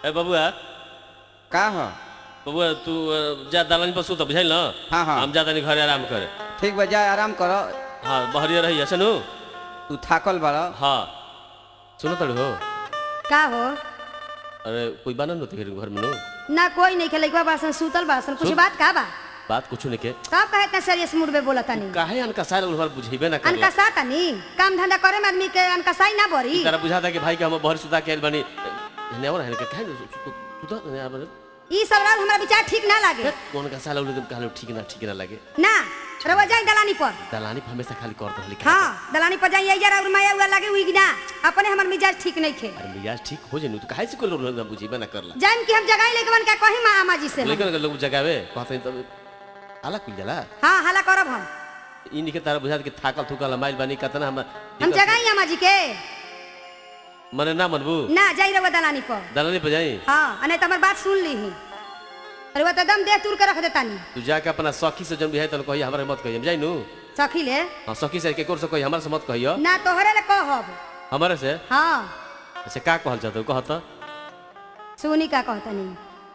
ए बबुआ का ह बबुआ तू अ, जा दलानी पर सुत बुझाइल न हाँ, हाँ। हम जाता नहीं घरे आराम करे ठीक बा जा आराम कर हाँ बहरिया रही है सुनू तू थाकल बाड़ हाँ सुनो तड़ू हो का हो अरे कोई बाना न तेरे घर में नो ना कोई नहीं खेले बासन सुतल बासन कुछ सुत- बात का बा बात कुछ नहीं के कब कहे इतना सीरियस मूड में बोला तनी काहे अनका सारे उधर बुझेबे ना कर अनकसा तनी काम धंधा करे में आदमी के अनकसाई ना बरी तारा बुझाता कि भाई के हम बहर सुता के आइल बानी ने और है काहे न सुता ने आ बने ई सब रात हमरा विचार ठीक ना लागे कौन का साला उले कहलो ठीक ना ठीक ना लगे ना रवा जाई दलानी पर दलानी पे हमेशा खाली कर दहली हाँ दलानी पर जाई यार और माया हुआ लागे उइग ना अपने हमर मिजाज ठीक नहीं खे अरे मिजाज ठीक हो जेनु तो काहे से कोई लोग ना बुझेबे ना करला जान की हम जगाई लेके बन का कही माँ आमा जी से हम। लेकिन अगर लोग जगावे कहते हैं तब आला कुल जाला हाँ हला करब हम इनके तारा बुझात कि थाकल थुकल माइल बानी कतना हम हम जगाई आमा जी के मने ना मनबू ना जाई रवा दलानी पर दलानी पे जाई हाँ आ नहीं तो हमार बात सुन ली अरे वो तो दम देह तुर के रख देता नी तू जाके अपना सखी से जन भी है तन कही हमरा मत कही हम जाई नु सखी ले हां सखी से के कोर से कही हमरा से मत कहियो ना तोहरे ले कहब हमारे से हाँ से का कहल जातो कहत सुनी का कहतनी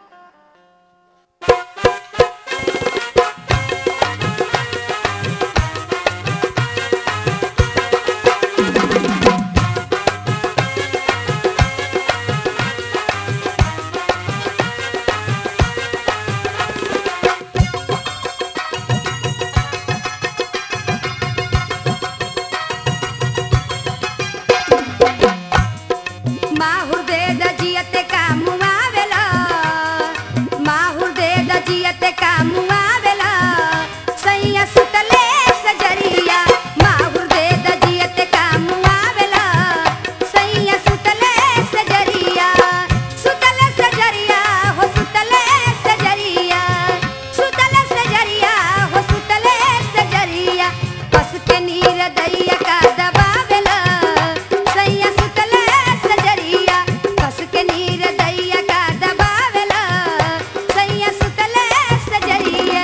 माहुर दे दजियते का मुआवेला माहुर दे दजियते का मुआवेला सैया सुतले सजरिया माहुर दे दजियते का मुआवेला सैया सुतले सजरिया सुतले सजरिया हो सुतले सजरिया सुतले सजरिया हो सुतले सजरिया बस के नीर दैया का दबावेला सैया सुतले सजरिया कस के नीर दैया का दबावेला सैया सुतले सजरिया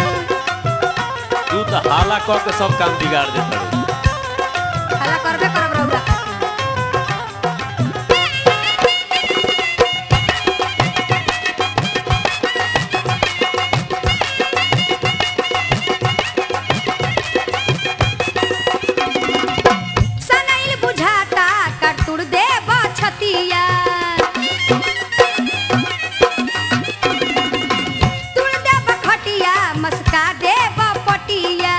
तू तो हाला क के सब काम बिगाड़ देत बाड़ू हला करबे करब रउरा सनैल बुझाता कटुर दे बछतिया तुड़ दे बखटिया मस्का दे बपटिया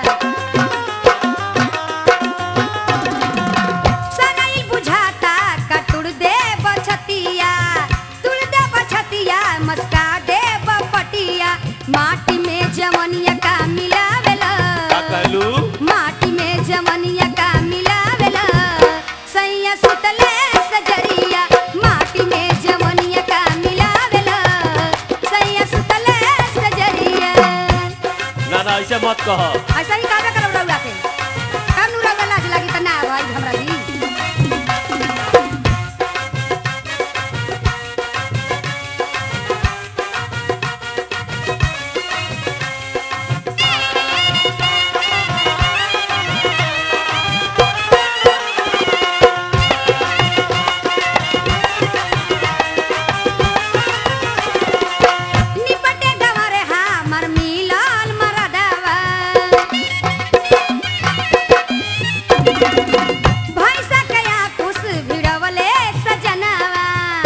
सनैल बुझाता कटुर दे बछतिया तुड़ दे बछतिया मस्का दे बपटिया माटी में जवनिया का मिलावेला का कहलू माटी में जवनिया का मिलावेला सैया सुतले सजरिया माटी में जवनिया का मिलावेला सैया सुतले सजरिया ना ना ऐसे मत कह ऐसा ही काबे करब रउआ के कब नु रउआ लाज लागी त ना भाई हमरा दी निपटे गवारे हमर मिलल मरदवा भैंसा कया कुछ भिड़वले सजनवा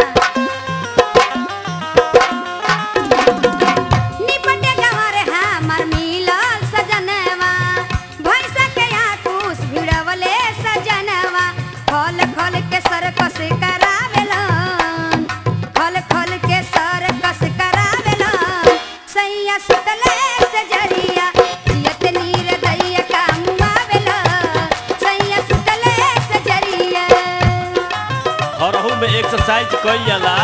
निपटे गवारे हमर मिलल सजनवा भैंसा कया कुछ भिड़वले सजनवा खल खल के सरकस करावेलन खल खल के सरकस करावेलन सैया सुतले सजरिया जियत नीर दैया का मुआवेला सैया सुतले सजरिया हरहू में एक्सरसाइज कइल जाला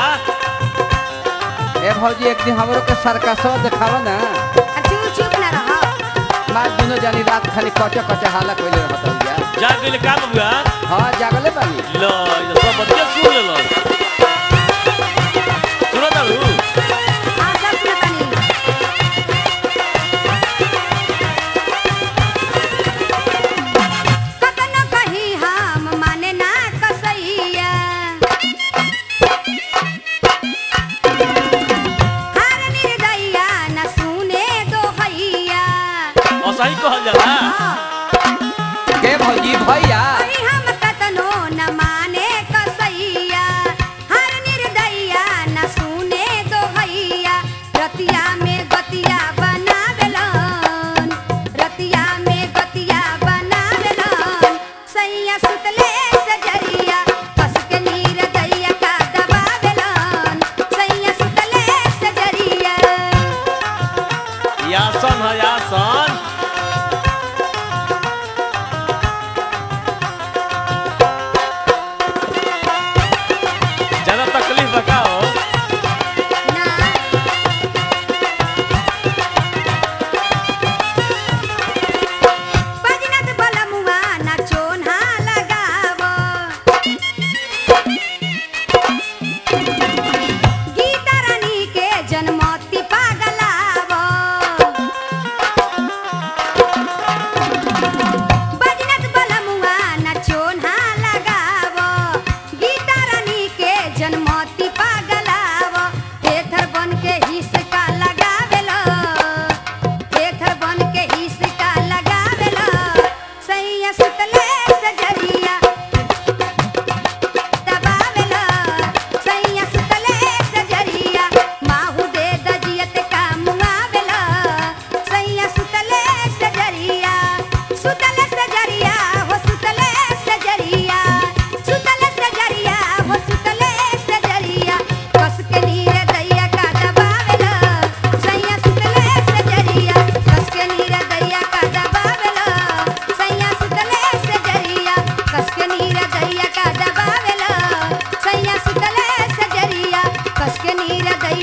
ए भौजी एक दिन हमरो के सरकसवा देखावा ना आ चुप चुप ना रह मार दुनो जानी रात खाली कचे कचे हाला कइले रहत हइया जा गेल का बबुआ हां जागले बानी लो ये सब बच्चे सुन ले लो सुनो तारू आ सब सुनतानी कतन कही हम माने ना कसैया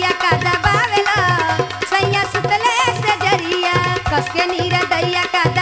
दैया का दबावेला सैया सुतले से जरिया कस के नीर दैया का